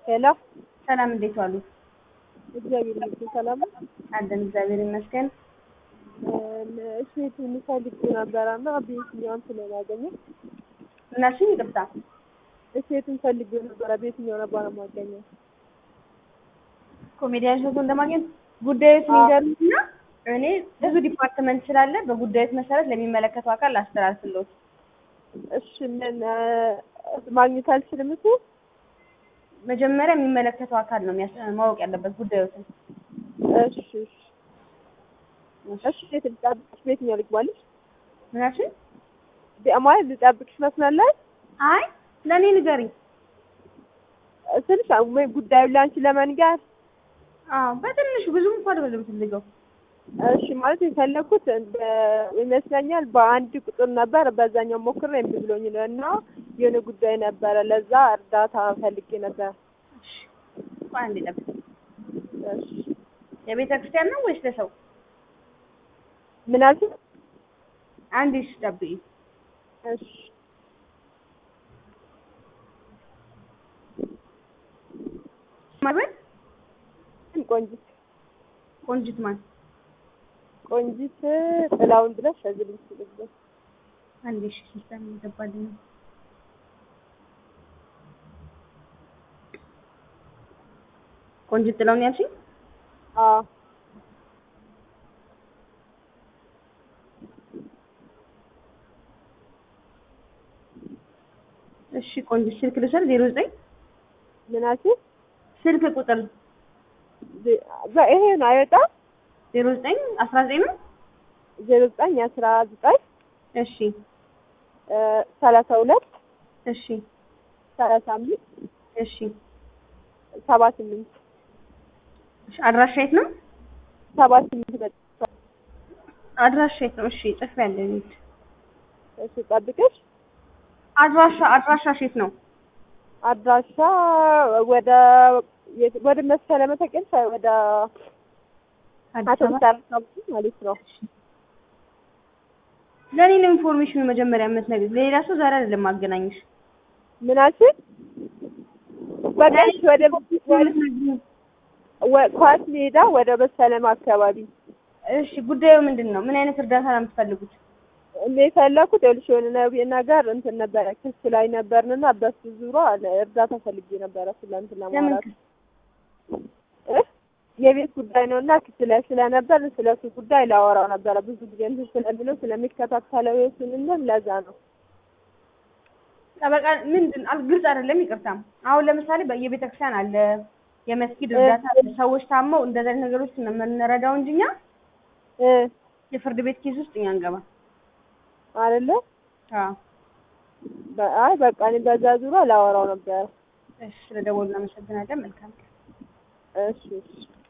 ሄሎ ሰላም፣ እንዴት ዋሉ? እግዚአብሔር ይመስገን ሰላም ነው። አለን፣ እግዚአብሔር ይመስገን። እሴት የሚፈልግ ነበረና በየትኛውን ስለማገኘው እናሽን ይቅርታ፣ እሴትን ፈልግ ነበረ። በየትኛው ነበር የማገኘው? ኮሜዲያን ሾቶ እንደማግኘት ጉዳዮች የሚገርምና እኔ ብዙ ዲፓርትመንት ስላለ በጉዳዮች መሰረት ለሚመለከተው አካል አስተላልፍልዎት። እሺ ምን ማግኘት አልችልም እሱ መጀመሪያ የሚመለከተው አካል ነው የሚያስ- ማወቅ ያለበት ጉዳዮችን። እሺ እሺ እሺ ሴት ልጠብቅሽ በየትኛው ልግባልሽ? ምናችን? ማለት ልጠብቅሽ መስላለች አይ ለእኔ ንገሪኝ። ስልሽ ወይ ጉዳዩ ለአንቺ ለመንገር አዎ በትንሹ ብዙም እንኳን አይደለም የምትፈልገው። እሺ ማለት የፈለኩት በ- ይመስለኛል በአንድ ቁጥር ነበር በዛኛው ሞክሬ እምቢ ብሎኝ ነው እና የሆነ ጉዳይ ነበረ ለዛ እርዳታ ፈልጌ ነበር። ቆይ አንዴ ጠብቅ። እሺ የቤተ ክርስቲያን ነው ወይስ ለሰው? ምን አልሽኝ? አንዴ እሺ ጠብቂ። እሺ ማበል ቆንጂት ቆንጅት ማን? ቆንጂት ጥላውን ድረስ ከዚህ ልጅ ልጅ አንዴ እሺ ሲስተም ይገባልኝ። ቆንጅት ጥላውን ያልሽኝ? አዎ እሺ ቆንጅት ስልክ ልውሰድ። ዜሮ ዘጠኝ ምን አልሽኝ? ስልክ ቁጥር ዜ- በ- ይሄ ነው አይወጣም ዜሮ ዘጠኝ አስራ ዘጠኝ ነው። ዜሮ ዘጠኝ አስራ ዘጠኝ እሺ እ ሰላሳ ሁለት እሺ ሰላሳ አምስት እሺ ሰባ ስምንት እሺ አድራሻ የት ነው? ሰባ ስምንት በ- አድራሻ የት ነው? እሺ ጽፌያለሁ። እሺ ጠብቅሽ አድራሻ አድራሻ የት ነው? አድራሻ ወደ የት- ወደ መሰለ መተቀል ወደ አቶ አዲስ አበባ። ብታር አካባቢ ማለት ነው። ለእኔ ነው ኢንፎርሜሽኑ መጀመሪያ የምትነግሪኝ። ለሌላ ሰው ዛሬ አይደለም ማገናኝሽ። ምን አልሽኝ? በቃ እሺ፣ ወደ ወ- ኳስ ሜዳ ወደ መሰለም አካባቢ እሺ ጉዳዩ ምንድን ነው? ምን አይነት እርዳታ ነው የምትፈልጉት? እኔ የፈለኩት ይኸውልሽ የሆነ ነብ- ነገር እንትን ነበረ ክስ ላይ ነበርንና በሱ ዙሪያ እርዳታ ፈልጌ ነበረ ስለ እንትን ለምን ለማውራት እ? የቤት ጉዳይ ነው እና ክስ ላይ ስለነበር ስለሱ ጉዳይ ላወራው ነበረ ብዙ ጊዜ እንትን ስለሚለው ስለሚከታተለው የሱን እንትን ለዛ ነው ጠበቃ ምንድን አል- ግልጽ አይደለም። ይቅርታም አሁን ለምሳሌ በየቤተ ክርስቲያን አለ የመስጊድ እ- እርዳታ አለ። ሰዎች ታመው እንደዚህ አይነት ነገሮች ነው የምንረዳው እንጂ እኛ እ የፍርድ ቤት ኬዝ ውስጥ እኛ እንገባ። አይደለ አዎ በ- አይ በቃ እኔ በዛ ዙሪያ ላወራው ነበረ እሺ፣ ስለደወሉ እናመሰግናለን። መልካም እሺ እሺ